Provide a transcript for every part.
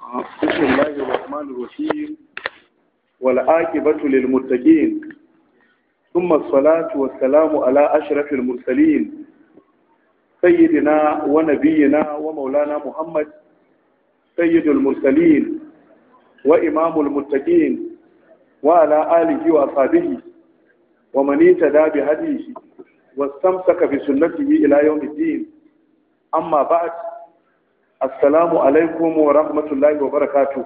بسم الله الرحمن الرحيم والعاقبة للمتقين ثم الصلاة والسلام على أشرف المرسلين سيدنا ونبينا ومولانا محمد سيد المرسلين وإمام المتقين وعلى آله وأصحابه ومن اهتدى بهديه واستمسك بسنته إلى يوم الدين أما بعد assalamu alaikum wa rahmatullahi wa barakatu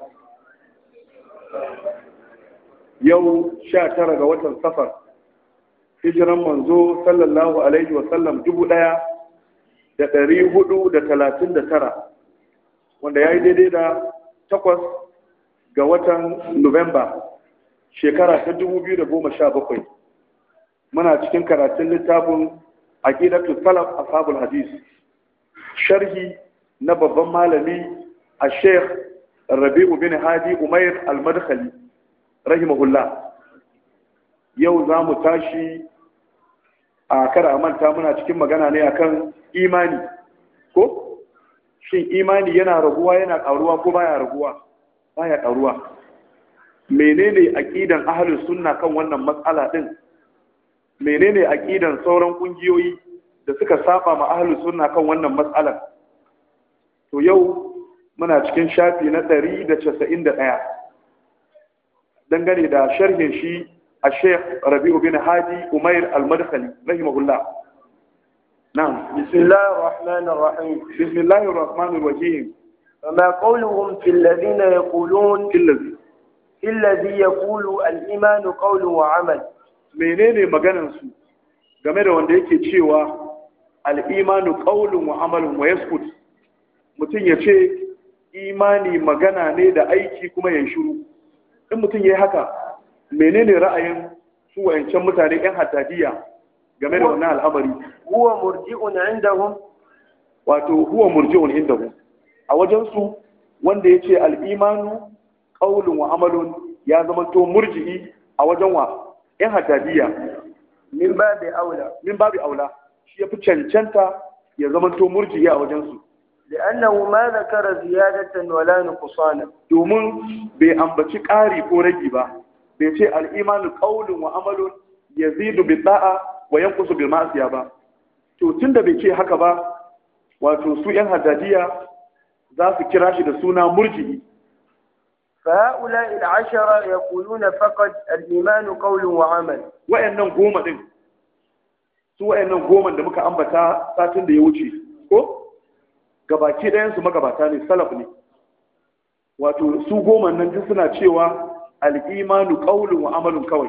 yau sha tara ga watan safar hijiran manzo sallallahu alaihi wa sallam dubu ɗaya da ɗari hudu da talatin da tara wanda ya yi daidai da takwas ga watan nuwamba shekara ta dubu biyu da goma sha bakwai muna cikin karatun littafin aqidatu salaf ashabul hadis sharhi na babban malami a sheikh rabi'u bin hadi umair al-madkhali rahimahullah yau za mu tashi a kada a manta muna cikin magana ne akan imani ko shin imani yana raguwa yana karuwa ko baya raguwa baya karuwa menene aqidan ahlus sunna kan wannan matsala din menene aqidan sauran kungiyoyi da suka saba ma ahlus sunna kan wannan matsalar to yau muna cikin shafi na ɗari da casa'in da ɗaya dangane da sharhin shi a sheikh rabi'u bin hadi umair al-madkhali rahimahullah na'am bismillahir rahmanir rahim bismillahir rahmanir rahim فما قولهم في الذين يقولون illazi في الذي يقول الإيمان قول وعمل menene maganan su game da wanda yake cewa al-imanu qawlun wa amalun wa yaskut mutum ya ce imani magana ne da aiki kuma ya shiru in mutum ya yi haka menene ra'ayin su wayancan mutane yan haddadiya game da wannan al'amari هو مرجئ عندهم wato huwa murji'un indahu a wajen su wanda ya ce al'imanu qaulun wa amalun ya zama to murji'i a wajen wa yan haddadiya من باب أولى min babu aula shi ya fi cancanta ya zama to murji'i a wajen su لأنه ما ذكر زيادة ولا نقصانا domin bai ambaci ƙari ko ragi ba bai ce al'imanu ƙaunin wa amalun ya zidu bi da'a wa yankusu bil ma'asiya ba to tun da bai ce haka ba wato su yan haddadiya za su kira shi da suna murji'i فهؤلاء العشرة يقولون فقط الإيمان قول وعمل wayannan goma din su wayannan goma da muka ambata satin da ya wuce ko gabaki ɗayan su magabata ne salaf ne wato su goma nan duk suna cewa al-imanu qawlun wa amalun kawai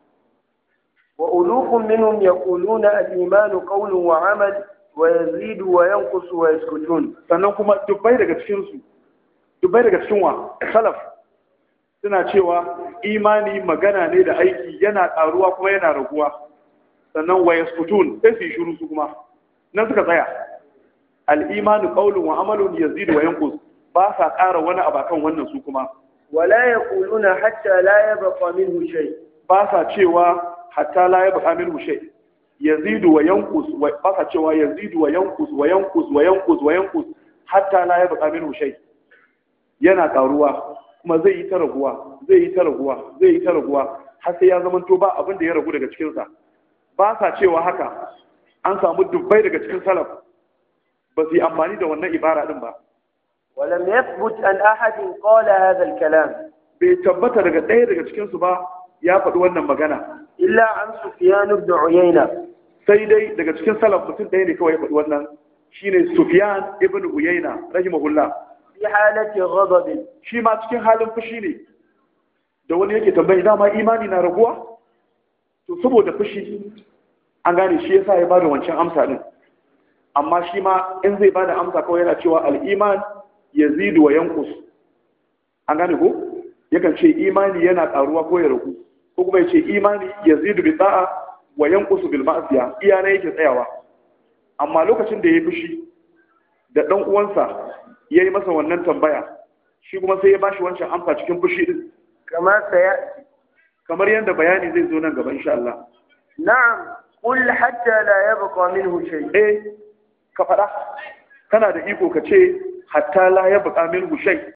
وألوف منهم يقولون الإيمان قول وعمل ويزيد وينقص ويسكتون sannan kuma dubbai daga cikin su dubbai daga cikin wa salaf suna cewa imani magana ne da aiki yana karuwa kuma yana raguwa sannan wa yaskutun sai su yi shiru su kuma nan suka tsaya al-imanu qawlun wa amalun yazidu wa yanqus ba sa ƙara wani abu kan wannan su kuma ولا يقولون حتى لا يبقى منه شيء ba sa cewa hatta la yabqa minhu shay yazidu wa yanqus wa ba sa cewa yazidu wa yanqus wa yanqus wa yanqus wa yanqus hatta la yabqa minhu shay yana karuwa kuma zai yi ta raguwa zai yi ta raguwa zai yi ta raguwa har sai ya zamanto ba abin da ya ragu daga cikin sa ba sa cewa haka an samu dubbai daga cikin salaf ba su yi amfani da wannan ibara din ba ولم يثبت أن أحد قال هذا الكلام bai tabbata daga ɗaya daga cikin su ba ya faɗi wannan magana إلا عن سفيان بن عيينة sai dai daga cikin salaf mutum ɗaya ne kawai ya faɗi wannan shine Sufyan ibn Uyayna rahimahullah في حالة غضب shi ma cikin halin fushi ne da wani yake tambayi dama imani na raguwa to saboda fushi an gane shi yasa ya bada wancan amsa din amma shi ma in zai bada amsa kawai yana cewa al-iman yazidu wa yanqus an gane ko yakan ce imani yana karuwa ko ya ragu ko kuma ya ce imani yazidu bi da'a wa yanqusu bil ma'siya iya ne yake tsayawa amma lokacin da ya fushi da dan uwansa yayi masa wannan tambaya shi kuma sai ya bashi wancan amsa cikin fushi din كما سيأتي kamar yadda bayani zai zo nan gaba insha Allah نعم قل حتى لا يبقى منه شيء eh ka faɗa kana da iko ka ce hatta la ya buƙa min shay